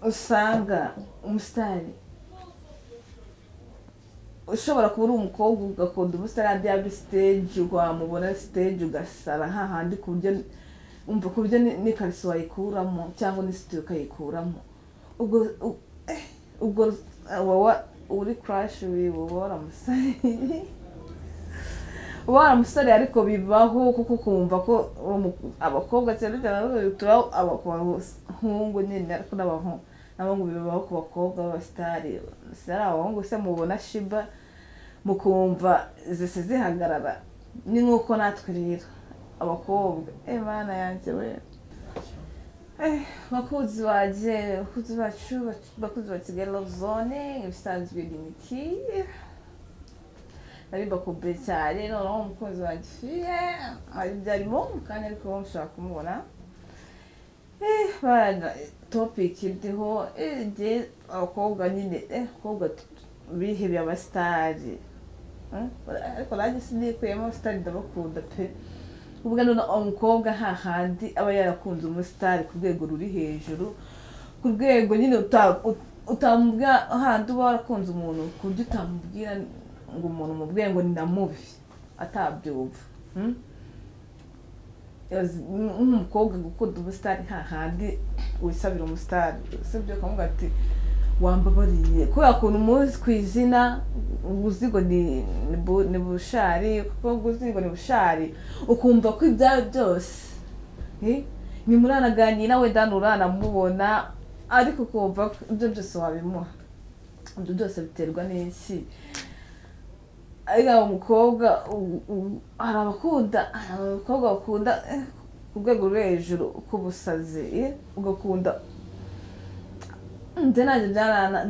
usanga umusitari ushobora kuba uri umukobwa ugakunda ubusitani hariya byaba bya siteji wamubona siteji ugasara hahandi ku buryo umva ku buryo n'ikariso wayikuramo cyangwa n'isitiyo ukayikuramo ubwo ubwo uri kurashi uba waramusare uba waramusare ariko bibaho kuko ukumva ko abakobwa cyane cyane tubaho abahungu nyine ariko n'abahungu n'abahungu bibaho ku bakobwa b'abasitari ari abahungu se mubona shiba mukumva zise zihagarara ni nk'uko natwe rero abakobwa imana yanjye we bakunzi banjye bakunzi bacu bakunzi ba kigali love zone ibisanzwe ni miki nari bakumbuye cyane noneho umukunzi wanjye ufiye byarimo mu kanya ariko mushobora kumubona bana topiki iriho abakobwa nyine abakobwa bihebeye abasitari ariko nanjye sinikuyemo abasitari ndabakunda pe ubwo noneho umukobwa hahandi aba yarakunze umusitari ku rwego ruri hejuru ku rwego nyine utamubwira ahandi uba warakunze umuntu ku buryo utamubwira ngo umuntu mubwiye ngo ni na mubi atabyumva nk'umukobwa gukunda umusitari hahandi wisabira umusitari usibye ukamubwira ati wambabariye kubera ukuntu umuzi ku izina uzi ngo ni bushari kuko uzi ngo ni bushari ukumva ko ibyawe byose ni muranaganira nawe dani uranamubona ariko ukumva ibyo byose wabimuha ibyo byose biterwa n'iki ariya umukobwa hari abakunda hari abakobwa bakunda ku rwego rwo hejuru k'ubusazi ugakunda njye nanjye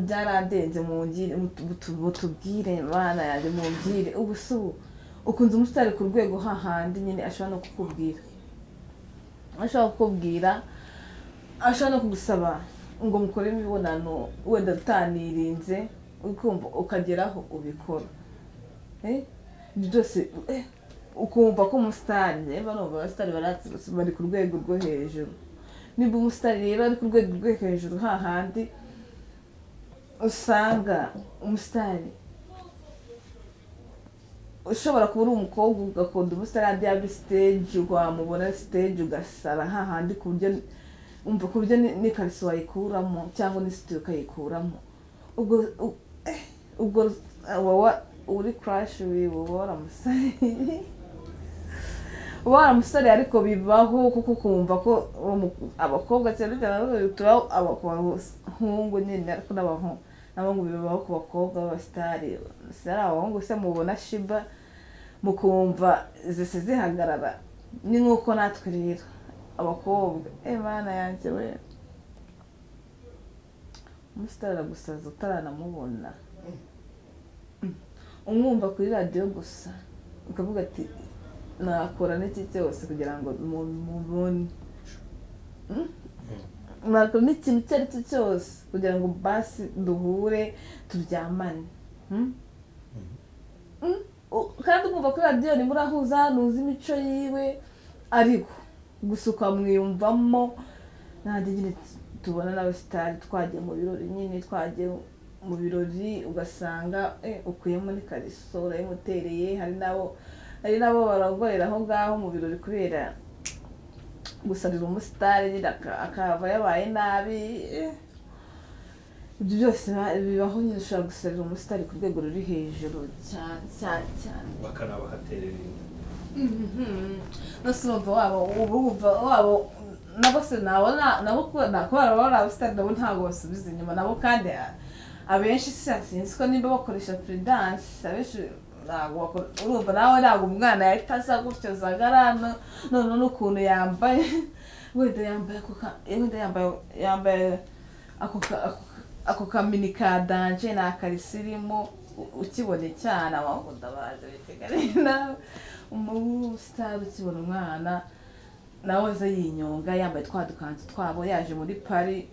byaradenze mutubwire bana yanjye mubwire ubu si ubu ukunze umusitari ku rwego hahandi nyine ashobora no kukubwira ashobora kukubwira ashobora no kugusaba ngo mukore imibonano wenda utanirinze ukumva ukageraho ubikora byose ukumva ko umusitari barumva abasitari bari ku rwego rwo hejuru niba umusitari rero ari ku rwego rwo hejuru hahandi usanga umusitari ushobora kuba uri umukobwa ugakunda umusitari hariya byaba siteji wamubona siteji ugasara hahandi ku buryo umva ku buryo n'ikariso wayikuramo cyangwa n'isitiyo ukayikuramo ubwo ubwo uri kurashi uba waramusare uba waramusare ariko bibaho kuko ukumva ko abakobwa cyane cyane tubaho abahungu nyine ariko n'abahungu bibaho ku bakobwa b'abasitari ari abahungu se mubona shiba mukumva zise zihagarara ni nk'uko natwe rero abakobwa imana yanjye we umusitari aragusaza utaranamubona umwumva kuri radiyo gusa ukavuga ati nakora n'iki cyose kugira ngo mubone nakora n'ikintu icyo ari cyo cyose kugira ngo basi duhure turyamane kandi ukumva kuri radiyo ni murahuza ntuzi imico yiwe ariko gusa ukamwiyumvamo nanjye nyine tubona n'abasitari twagiye mu birori nyine twagiye mu birori ugasanga ukuyemo n'ikariso urayimutereye hari n'abo hari n'abo baragorera aho ngaho mu birori kubera gusarira umusitari nyine akaba yabaye nabi ibyo byose bibaho nyine ushobora gusarira umusitari ku rwego ruri hejuru cyane cyane cyane bakanabahaterera inda nose urumva wabo uba wumva wabo nabo se nabo nabo kubera baba ari abasitari nabo ntabwo basubiza inyuma nabo kandi abenshi sinzi ko niba bakoresha puridanse abenshi urumva nawe ntabwo umwana yahita asa gutyo zagara none n'ukuntu yambaye wenda yambaye yambaye ako kamini ka danje ni akarisi irimo ukibona icyana amavuta baje biteganye nawe umusitari ukibona umwana nawe aza yinyonga yambaye twa dukanzu twabo yaje muri pari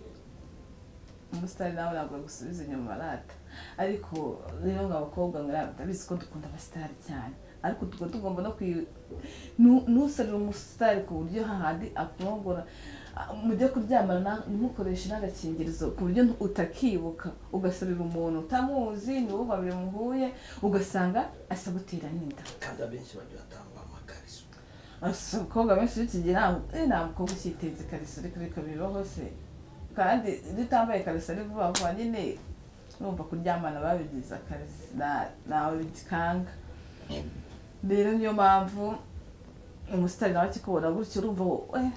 umusitari nawe ntabwo agusubiza inyuma arata ariko rero ngo abakobwa ndabizi ko dukunda abasitari cyane ariko tuba tugomba no kwiyu ntusarire umusitari ku buryo hahandi akurongora mujye kuryamana ntimukoreshe n'agakingirizo ku buryo utakibuka ugasabira umuntu utamuzi niwo babiri muhuye ugasanga asabutera n'inda kandi abenshi bajya batanga amakariso asa abakobwa benshi b'ikigihe nta nta mukobwa ukiteza ikariso ariko bikabira hose kandi iyo utambaye ikariso ari vuba vuba nyine numva kuryamana babigize akazi na- nawe bikanga rero niyo mpamvu umusitari nawe akikubona gutyo urumva wo- eh,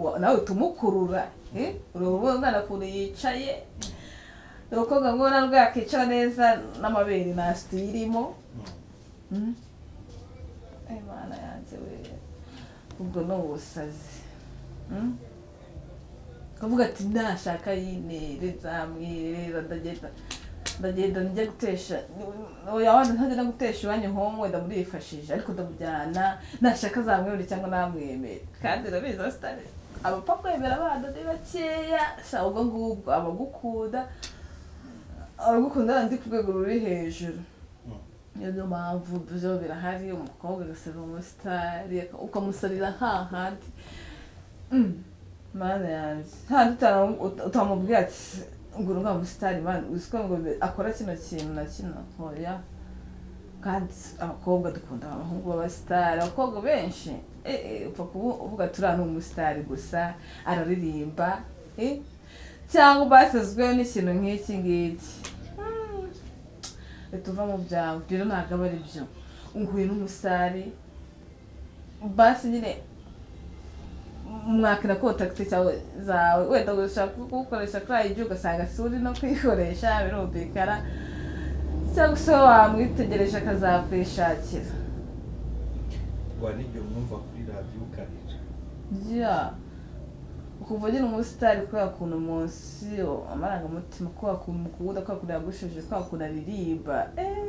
wa- nawe utumukurura eh, urabona umwana ukuntu yicaye ni umukobwa nkubona rwe yakicara neza n'amabere nta siti irimo Mm. Ay, mana yanjye we ubwo ni ubusazi Mm. kavuga ati nashaka yinere nzamwirera ndagenda ndagenda njya gutesha yabanza ntajya no gutesha iwanyu homwe ndamurifashije ariko ndamujyana nashaka zamwemere cyangwa namwemere kandi urabizi abasitari abapfa kwemera abana ni bakeya sha ubwo ngubwo abagukunda abagukunda ndi ku rwego ruri hejuru niyo niyo mpamvu byo birahari umukobwa agasaba umusitari ukamusabira hahandi Mm. mana yanjye handi utara- uta- utamubwira ati ngura uriya musitari mani uziko ngo be- akora kino kintu na kino hoya kandi abakobwa dukunda abahungu b'abasitari abakobwa benshi eh, eh, upfa kubu- uvuga turiya ni umusitari gusa araririmba eh, cyangwa basezweho n'ikintu nk'iki ngiki Mm. leta uva mu byawe rero ntabwo aba ari byo nguye n'umusitari basi nyine mwakira kontakiti cyawe zawe wenda ushaka kugukoresha kuri ayi ugasanga si uri no kwikoresha birumvikana cyangwa se wamwitegereje akazakwishakira rwa n'igihe mwumva kuri radiyo ukarira Yeah. Kuva nyine umusitari kubera ukuntu munsi amarangamutima kubera ukuntu mukunda kubera ukuntu yagusheje kubera ukuntu aririmba eh.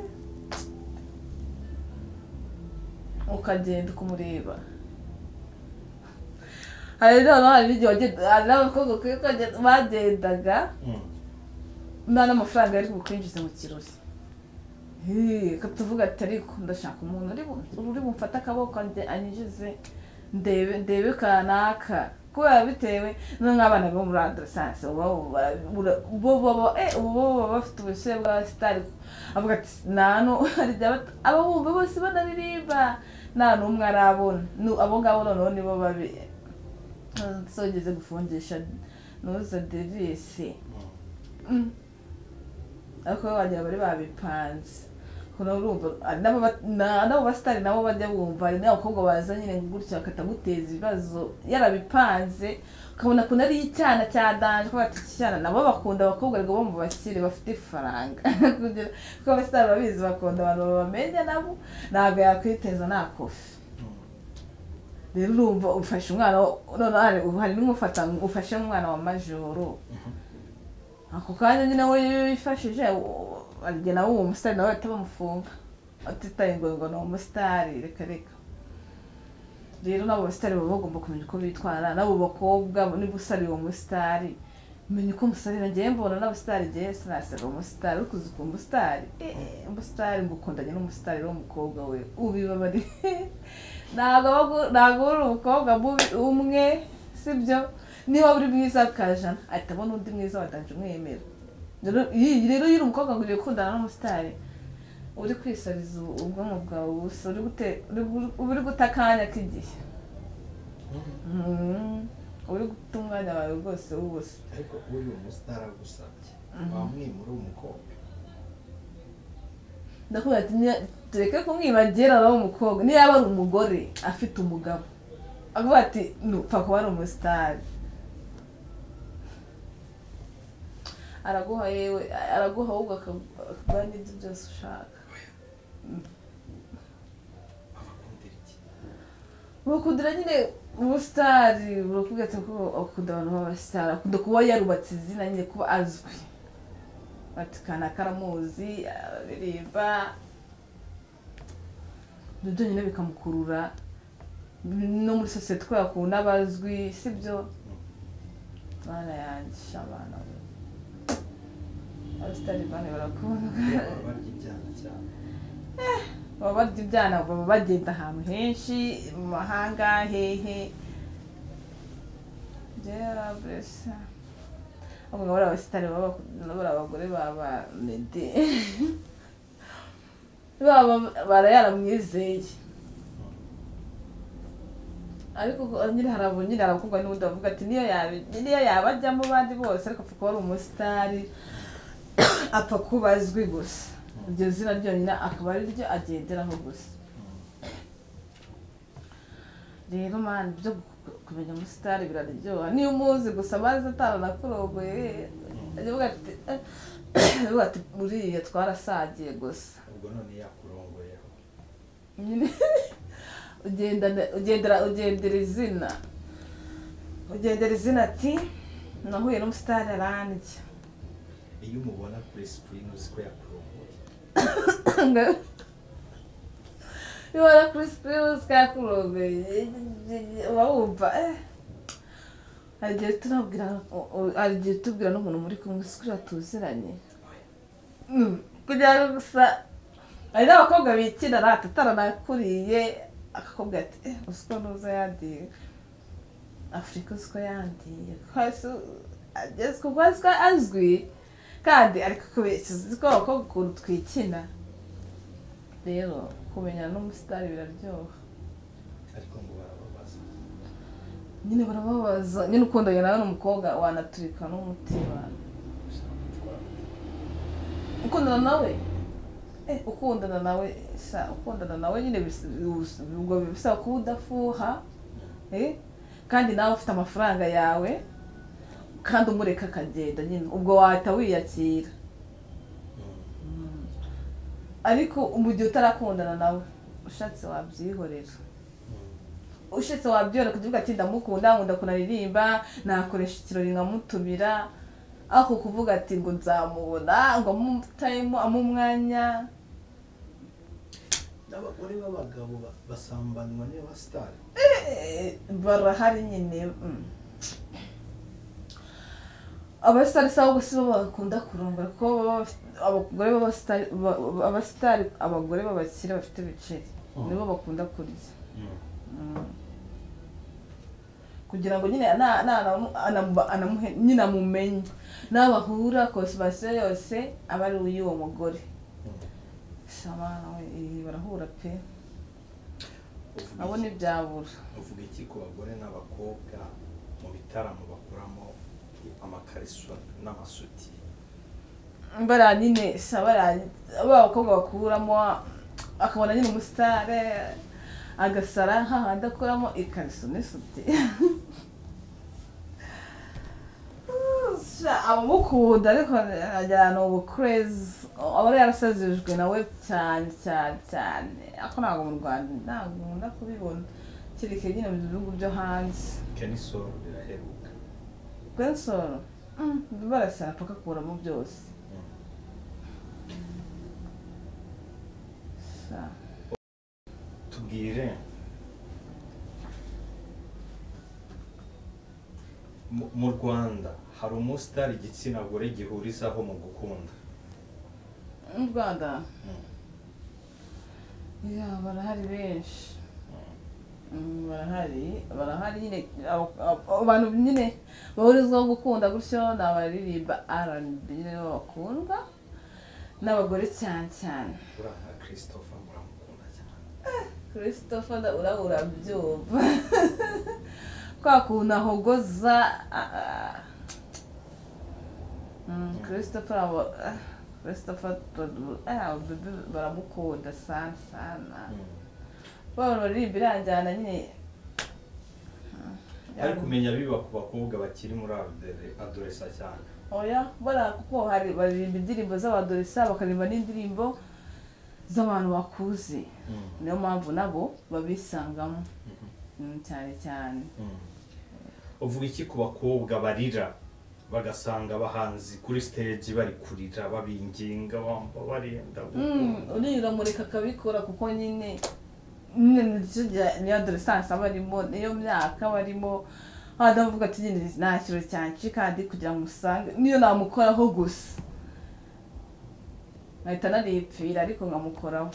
ukagenda ukumureba hari noneho hari n'igihe wagenda hari n'abakobwa kuri kagenda- bagendaga nta n'amafaranga yari bukwinjiza mu kirori Hii, reka tuvuge ati ariko ndashaka umuntu uri bu- uri bumfate akaboko ande- anyinjize ndebe ndebe kanaka kubera bitewe no nk'abana bo muri adolescence bo baba eh, ubu bo baba bafite ubushyuhe bwa sitari avuga ati nta nu- hari igihe abata- aba bumva bose banaririmba nta n'umwe arabona Nu- abo ngabo noneho nibo babi sogeze gufungisha nuza devisi Mm. ariko bo wagira bari babipanze kuna urumva hari n'aba- na- n'abo basitari nabo bajya bumva hari n'abakobwa baza nyine gutya bakataguteza ibibazo yarabipanze ukabona ko nari icyana cya danje kubera iki cyana nabo bakunda abakobwa ariko bo mu bakire bafite ifaranga Kugira- kuko abasitari babizi bakunda abantu babamenya nabo ntabwo yakwiteza nta kofi rero urumva ufashe umwana wa- noneho hari- hari n'umufata ngo ufashe umwana wa majoro ako kanya nyine we iyo yifashije u- arya nawe uwo musitari nawe bahita bamufunga atitaye ngo ngo ni umusitari reka reka rero n'abo basitari baba bagomba kumenya uko bitwara n'abo bakobwa niba usariye uwo musitari menya uko musarira ngewe mbona n'abasitari ngewe sinasara umusitari uri kuzi ku musitari Eh, eh, umusitari ngukundanye n'umusitari w'umukobwa we ubibabari ntabwo aba agu- ntabwo uri umukobwa mubi- umwe sibyo niba uri mwiza kajana ahita abona undi mwiza wadanje umwemera Rero- iyi- rero iyo uri umukobwa ngo ugiye gukundana n'umusitari uri kwisariza ubu- ubwonko bwawe ubusa uri gute- uri- uri guta akanya k'igihe Mhm. uri guta umwanya wawe rwose w'ubusa ariko uri umusitari agusabye wamwimura umukobwa ndavuga ati "Niya- tureke kumwibagira aba umukobwa niyo yaba ari umugore afite umugabo avuga ati nupfa kuba ari umusitari araguha yewe araguha ahubwo akagu- akaguha n'ibyo byose ushaka abakundira iki bakundira nyine ubusitari burakubwira ati ko akunda abantu b'abasitari akunda kuba yarubatse izina nyine kuba azwi bati kanaka aramuzi araririmba ibyo byo nyine bikamukurura no muri sosiyete kubera akunda abazwi sibyo mana yanjye abana we abasitari bane barakundwa baba barya ibyana cyane baba barya ibyana baba bagenda ahantu henshi mu mahanga hehe byera mbese ubwo ngabo abasitari baba buriya abagore baba mede baba barayaramwizeye ariko ubwo nyine hari abo nyine hari abakobwa n'ubundi bavuga ati niyo yaba niyo yaba ajya mu bandi bose ariko apfa kuba ari umusitari apfa kuba azwi gusa iryo zina ryonyine akaba ari ryo agenderaho gusa rero mani byo kumenya umusitari biraryoha niyo umuzi gusa amazi ataranakurogoye aravuga ati aravuga ati buriya twarasagiye gusa ubwo none yakurongoyeho nyine ugendana- ugendera ugendera izina ugendera izina ati nahuye n'umusitari arandya iyo umubona kuri sikirini uzi ko yakurongoye Ngo- bibona kuri sikirini usikakurogeye uba wumva eh. hari igihe tunabwira u- u- hari igihe tubwira n'umuntu muri kumwe sikirini atuziranye Mm, kugira ngo gusa hari n'abakobwa bikina rata ataranakuriye akakobwa ati eh, uzi ko nuza yandiye afurika uzi ko yandiye Kwasi u- agezwe kuko azi ko azwi kandi ariko kubeshya uzi ko abakobwa ukuntu twikina rero kumenyana n'umusitari biraryoha ariko ngo barababaza nyine barababaza nyine ukundanye nawe n'umukobwa wanaturika n'umutima gusa twara ukundana nawe eh, ukundana nawe sa ukundana nawe nyine bis- bis- ubwo bisaba kuba udafuha eh, kandi nawe ufite amafaranga yawe kandi umureka akagenda nyine ubwo wahita wiyakira ariko mu gihe utarakundana nawe ushatse wabyihorera ushatse wabyihorera kugira uvuga ati ndamukunda ngo ndakunaririmba nakoresha ikirori nkamutumira ako kuvuga ati ngo nzamubona ngo amutayemo amumwanya n'abagore b'abagabo ba- basambanwa n'abasitari Eh, barahari nyine mm. abasitari sabo gusa bo bakunda kurongora kuko baba bafite- abagore b'abasitari ba- ba- abasitari abagore b'abakire bafite ibiceri Mhm. nibo bakunda kurya kugira ngo nyine na- na- anamu- anamu- anamuhe- nyine amumenye n'aho bahura konsimasiyo yose aba ari uy'uwo mugore shamana we eh, barahura pe Uvuga abo iki- ntibyabura uvuga iki ku bagore n'abakobwa mu bitaramo bakuramo amakarisiyo n'amasuti bariya nyine sa bariya ba bakobwa bakuramo akabona nyine umusitare agasara nk'ahandi akuramo ikariso n'isuti Sha, abamukunda ariko agira ni ubukurezi aba yarasazijwe nawe cyane cyane cyane ariko ntabwo mu rwanda ntabwo nkunda kubibona kereke nyine mu bihugu byo hanze kenisoro biraheruka kwensoro barasara pakakuramo byose Sha. tubwire mu- mu rwanda hari umusitari igitsina gore gihurizaho mu gukunda mu rwanda ya barahari benshi Mm, barahari barahari nyine abo- abo- abantu nyine bahurizwaho gukunda gutyo ni abaririmba rnb nyine nibo bakundwa n'abagore cyane cyane uriya nka christopher muramukunda cyane christopher nda- uraba urabyumva kwa kuntu ahogoza ah, ah. Mm, christopher abo- ah, christopher Tod- ah, bebe baramukunda sana sana babona baririmba iranjyana nyine ari kumenya biba ku bakobwa bakiri muri adore- adoresa cyane oya bara kuko hari baririmba indirimbo z'abadoresa bakaririmba n'indirimbo z'abantu bakuze niyo mpamvu nabo babisangamo Mm, cyane cyane uvuga iki ku bakobwa barira bagasanga abahanzi kuri stage bari kurira babinginga bamba barenda Mm, uriya mureka akabikora kuko nyine nyine nicyo gihe niyo adoresanse aba arimo niyo myaka aba arimo hano avuga ati nyine nta kintu cyanshi kandi kugira ngo usange niyo namukoraho gusa nkahita naripfira ariko nkamukoraho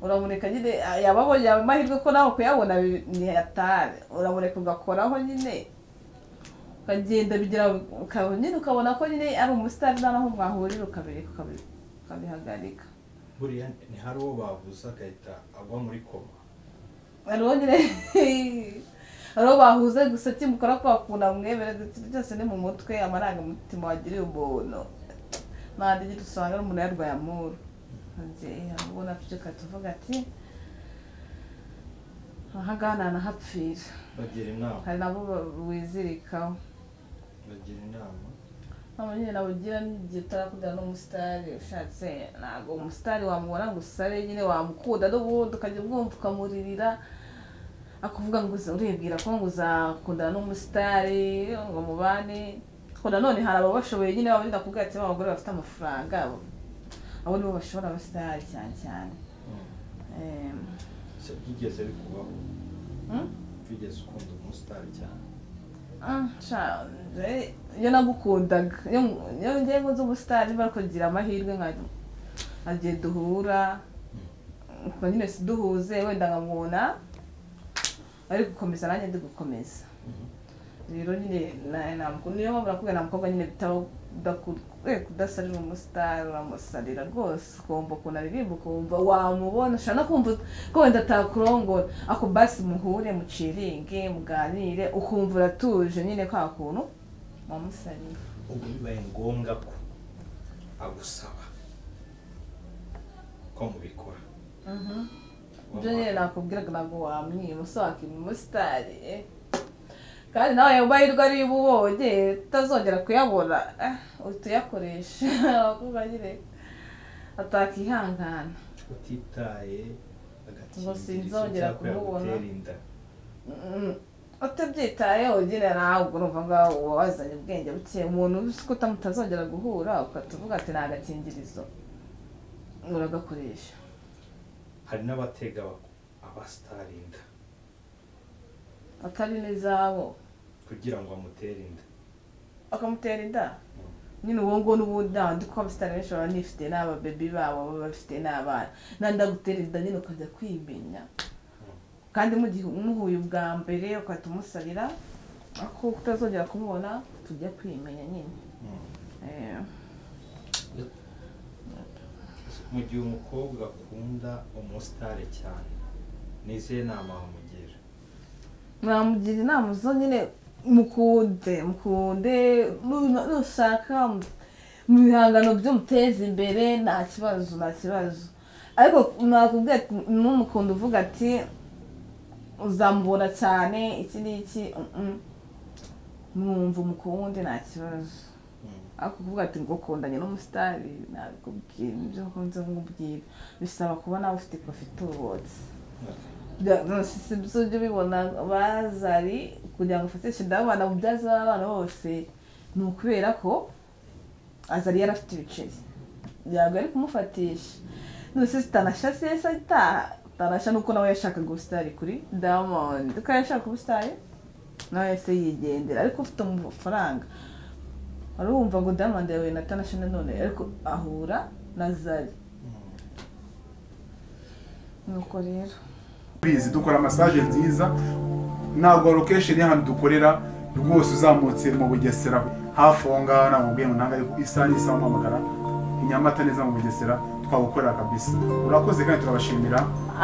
uramureka nyine yaba abonye ayo mahirwe ko nawe kuyabona bi- ni hatari uramureka ugakoraho nyine ukagenda bigera ukaba nyine ukabona ko nyine ari umusitari nta naho mwahurira ukabireka ukabi- ukabihagarika buriya ntihari uwo bavuze agahita agwa muri koma hariho nyine hariho bahuze gusa kimukora ko bakunda mwemere ndetse byose ni mu mutwe amarangamutima wagiriye umuntu ntabwo igihe usanga ari umuntu yarwaye amuru ubona tuceka tuvuga ati ahangaha ntanahapfira bagira inama hari nabo ba- wizirikaho bagira inama ntabwo nyine nawe ugira n'igihe utarakundana n'umusitari ushatse ntabwo umusitari wamubona ngo usare nyine wamukunda n'ubundi ukajya umwumva ukamuririra akuvuga ngo uza- uribwira ko ngo uzakundana n'umusitari ngo mubane ariko nanone hari ababashoboye nyine baba benda kubwira ati "Ba bagore bafite amafaranga abo abo nibo bashobora abasitari cyane cyane Mm. Em, Se byigeze bikubaho mm? bigeze ukunda umusitari cyane Ah, sha, nje- iyo nagukundaga iyo iyo ngiye nkunze umusitari nimba kugira amahirwe nka- nkagiye duhura ubwo nyine si duhuze wenda nkamubona ari gukomeza nanjye ndi gukomeza rero nyine na- ntabwo- niyo mpamvu nakubwira nta mukobwa nyine bitaba udaku- eh, kudasarira umusitari uramusarira rwose ukumva ukuntu aririmba ukumva wamubona ushobora no kumva ko wenda atakurongora ako basi muhure muciringe muganire ukumva uratuje nyine kwa kuntu wamusariye ubwo bibaye ngombwa ko agusaba ko mubikora ibyo nyine nakubwiraga ntabwo wamwima usa wakima umusitari eh. kandi nawe ayo mahirwe ariyo uba ubonye utazongera kuyabona eh, uhita uyakoresha abakobwa nyine atakihangana utitaye Ngo sinzongera kumubona. kumubona inda Mm, utabyitayeho nyine ntabwo urumva ngo wazanye ubwenge buke umuntu uzi ko uta- mutazongera guhura ugahita uvuga ati ni agakingirizo uragakoresha hari n'abatega abasitari inda atari n'izabo kugira ngo amutere inda bakamutera inda nyine uwo nguwo n'ubundi nta ndi kuba abasitari benshi baba nifite n'ababebi babo baba bafite n'abana nandi agutera inda nyine ukajya kwimenya kandi mu gihe umuhuye ubwa mbere ugahita umusabira ko utazongera kumubona tujya kwimenya nyine Mm. Eh. mu gihe umukobwa akunda umusitari cyane nizihe nama wamugira mwamugira inama zo nyine mukunde mukunde nu- nushaka mu- mu bihangano by'umuteza imbere nta kibazo nta kibazo ariko nakubwira ati n'umukunde uvuga ati uzamubona cyane iki n'iki mm, mm. mwumva umukunde nta kibazo Mm. ariko kuvuga ati ngo kundanye n'umusitari nabikubwira ibyo nkunze nkubwira bisaba kuba nawe ufite ufite ubutse ibyo ubibona bazari kugira ngo ufatishe inda abana mubyaza abana bose ni ukubera ko azari yarafite ibiceri ntabwo ari kumufatisha none se sitanasha se se ataha tanasha nuko nawe yashakaga ubusitari kuri diamond ko yashaka ubusitari nawe yahise yigendera ariko ufite amafaranga wari wumva ngo diamond yahuye na tanasha nanone ariko ahura na zari Mm. nuko rero bizi dukora masaje nziza ntabwo location y'ahantu dukorera rwose uzamutse mu bugesera hafi aho ngaho ntabwo mubwiye ngo ntabwo ariko isaha n'isaha umuhamagara i nyamata neza mu bugesera twagukorera kabisa urakoze kandi turabashimira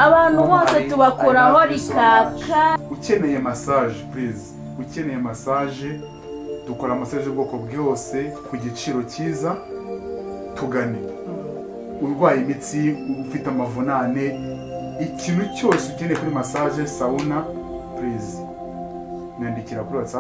abantu bose Hari- tubakoraho hari n'abandi rikaka ukeneye massage please ukeneye massage dukora massage y'ubwoko bwose ku giciro cyiza tugane urwaye imitsi ufite amavunane ikintu cyose ukeneye kuri massage sauna please nyandikira kuri whatsapp